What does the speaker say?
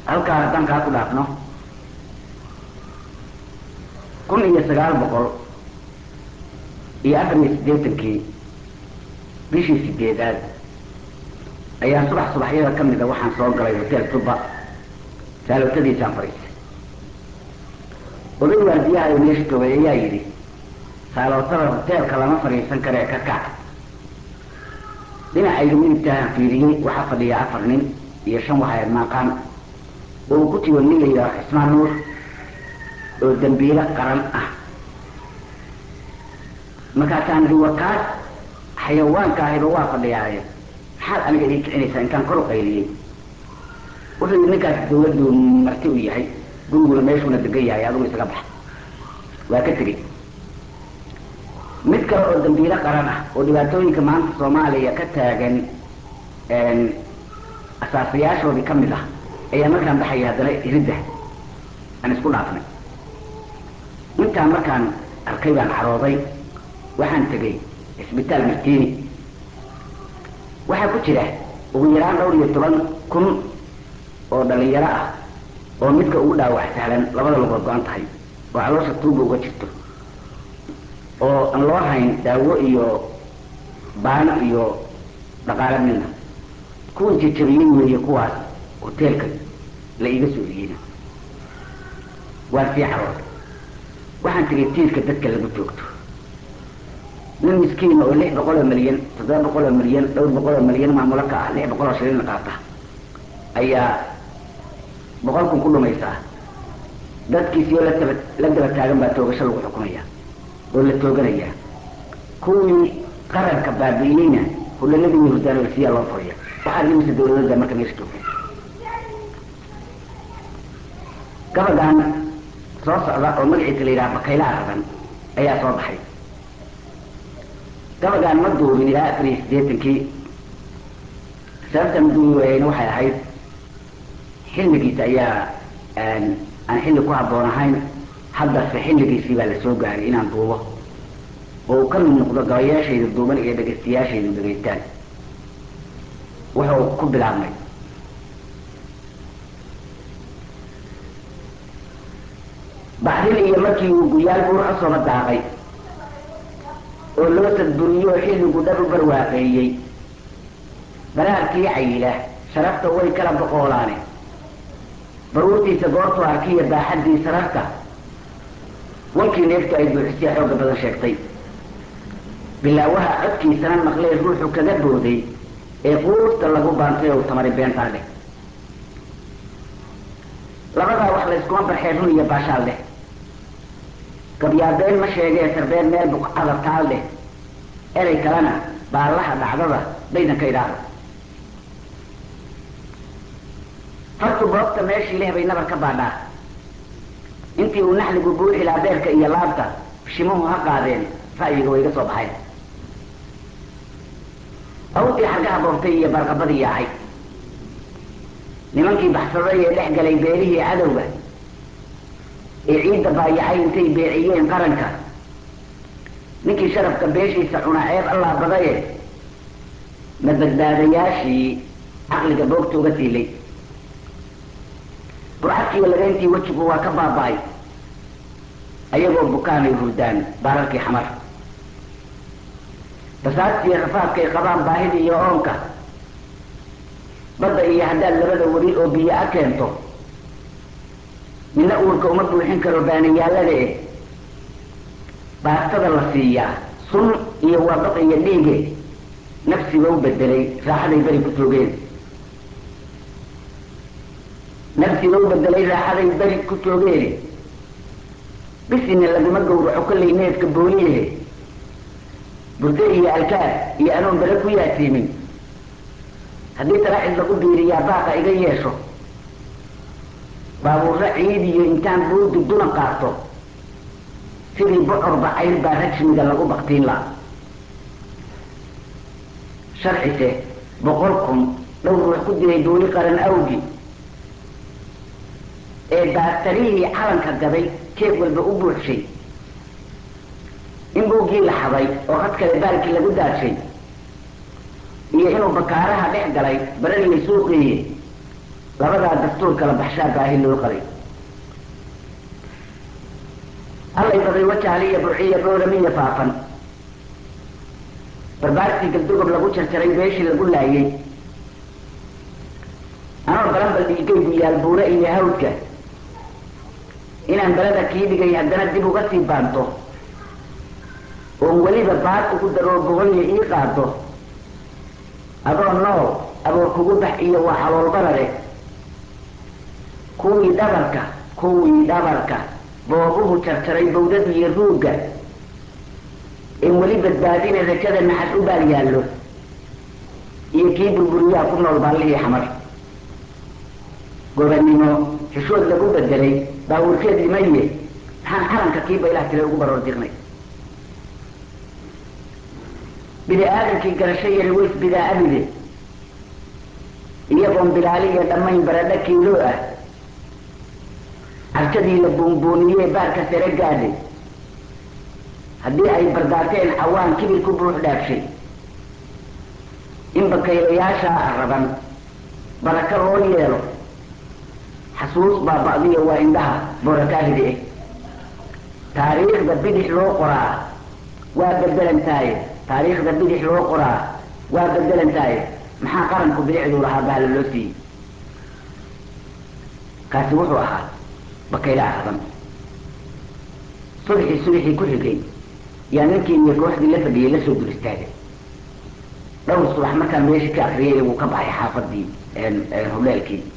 halkaa haddaan kaa ku dhaafno kun iyo sagaal boqol iyo afar iyo siddeetankii bishii sideedaad ayaa subax subaxyada ka mida waxaan soo galay hotel tuba saalotadiisaan fadhiistay oday waardiyaha ee meesha joogay ayaa yidhi saalootada hoteelka lama fadhiisan kare ka kac dhinacayga midigtaahan fiiriyey waxaa fadhiya afar nin iyo shan waxayd maaqaan oo uu ku tigo nin la yidhaho xismaan nuur oo dambiilo qaran ah markaasaan idhi wakaas xayawaanka ahiba waa fadhiyaaye maxaad aniga ii kicinaysaa intaan kor u qayliyey wuxuu yidhi ninkaas dawladdu marti u yahay guriguna meeshuuna degan yahay adigu isaga bax waa ka tegey mid kale oo dambiilo qaran ah oo dhibaatooyinka maanta soomaaliya ka taagan asaasayaashoodii ka mid ah ayaa markaan baxaya haddana iridda aan isku dhaafnay intaan markaan arkay baan carooday waxaan tegey cisbitaal martiini waxaa ku jira ugu yaraan dhowr iyo toban kun oo dhalinyaro ah oo midka ugu dhaawac sahlan labada lugood go-an tahay oo caloosha tuuba uga jirto oo aan loo hayn daawo iyo baan iyo dhaqaale midna kuwii jajabiyey weeye kuwaas hoteelka la iiga soo eriyeyna waa sii carooday waxaan tegay tiirka dadka lagu joogto nin miskiin oo lix boqol oo milyan toddoba boqol oo milyan dhowr boqol oo milyan maamulo ka ah lix boqol oo shilin qaata ayaa boqol kun ku dhumaysaa dadkiisiyo la taba la daba taagan baa toogasho lagu xukumaya oo la tooganaya kuwii qaranka baabi'iyeyna hulanadii iyo hurdaanolsiyaa loo furiya waxaa dhimisa dawladada marka meesha joogta gabagan soo socda oo magaciisa la yidhaha bakayla aradan ayaa soo baxay gabagaan ma duubin ilaa afar iyo siddeetankii sababta ma duubi waayeyna waxay ahayd xilligiisa ayaa aan xilli ku habboon ahayn haddase xilligiisii baa la soo gaaray inaan duubo oo uu ka mid noqdo gabayaashayda duuban iyo dhegaystayaashaydu dhegaystaan wuxuu ku bilaabmay baxrin iyo markii uu guryaal buur cusooba daaqay oo loo sadburiyo xilligu dhab u barwaaqeeyey baraarkii cayila sharafta way kala boqoolaane baruurtiisa goortuu arkiya baaxaddii sararta wankii neeftu ay buuxisay xooga badan sheegtay bilaawaha codkiisana maqlee ruuxu kaga booday ee quurta lagu baantay ou tamari beentaa leh labadaa wax layskuma barxee run iyo baashaal leh gabyaabeen ma sheegee sarbeen meel buqcada taal leh erey kalena baallaha dhacdada daydanka idhaahdo fartu boobta meeshii leh bay nabar ka baadhaa intii uu naxligu buuxilaa beerka iyo laabta bishimuhu ha qaadeen ra'yiga way iga soo baxayn awdii xargaha boobtay iyo barqabadii yaacay nimankii baxsaday ee dhex galay beerihii cadowga ee ciidda baayacay intay beeciyeen qaranka ninkii sharafka beeshiisa cuna ceeb allaa badaye ma badbaadayaashii caqliga boogta uga tiilay burcadkiiyo labeyntii wejigu waa ka baaba-ay ayagoo bukaanay hurdaan baararkii xamar basaadtiiyo rafaadkay qabaan baahida iyo oonka badda iyo haddaad labada weli oo biyo a keento midna uurka uma buuxin karo baaniyaalada eh baastada la siiyaa sun iyo waabaq iyo dhiige nafsiga u bedelay raaxaday beri ku toogeen nafsiga u bedelay raaxaday beri ku toogeene bisina laguma gowraco kollay neefka booliyehe burdo iyo alkaad iyo anoon bere ku yaasiimin haddii talaaxid lagu biiriyaa baaqa iga yeesho baabuurra ciid iyo intaan buudi duna qaato sidii bocor bacayr baa rajmiga lagu baktiin la sharcise boqol kun dhowr ruux ku dilay duuli qaran awgi ee baatarihii calanka gaday jeeg walba u buuxshay in buuggii la xaday oo had kale baalkii lagu daadshay iyo inuu bakaaraha dhex galay barariyay suuqiiye labadaa dastuur kala baxshaa baahi loo qabay allay baday wajahliya burciya booramiya faafan barbaartii galdogob lagu jarjaray beeshii lagu laayay anoo balanbal dhiigaygu yaal buure iyo hawdka inaan balada kii dhigay haddana dib uga sii baanto oon weliba baad ugu daroo boqolya ii qaado adoo nool aboor kugu bax iyo waa xaloolbarare kuwii dhabarka kuwii dhabarka boobuhu jarjaray bawdada iyo ruugga in weli badbaadina rajada naxas u baal yaallo iyo kii burburiyaa ku nool baallihii xamar gobannimo xishood lagu bedelay baawurkeed imaye maxaan calanka kii baylah tira ugu baroor diqnay bini aadamkii garasho yari ways bidaa abide iyagoon bilaali iyo dhammayn baradho kiiloo ah carkadii la buunbuuniyee baarka sare gaadhay haddii ay bardaateen cawaan kibir ku buux dhaafshay in bakaylayaashaa araban baraka loo yeelo xasuus baaba'diyo waa indhaha boorakaahidi eh taariikhda bidix loo qoraa waa bedelantaaye taariikhda bidix loo qoraa waa bedelantaaye maxaa qaranku bidixduu lahaa bahla loo siiyey kaasi wuxuu ahaa bakayla araban subxii subxii ku xigay yaa ninkii iyo kooxdii la fadhiyey la soo dur istaagay dhowr subax markaan meeshii ka akriyay wuu ka baxay xaafadii hubleelkii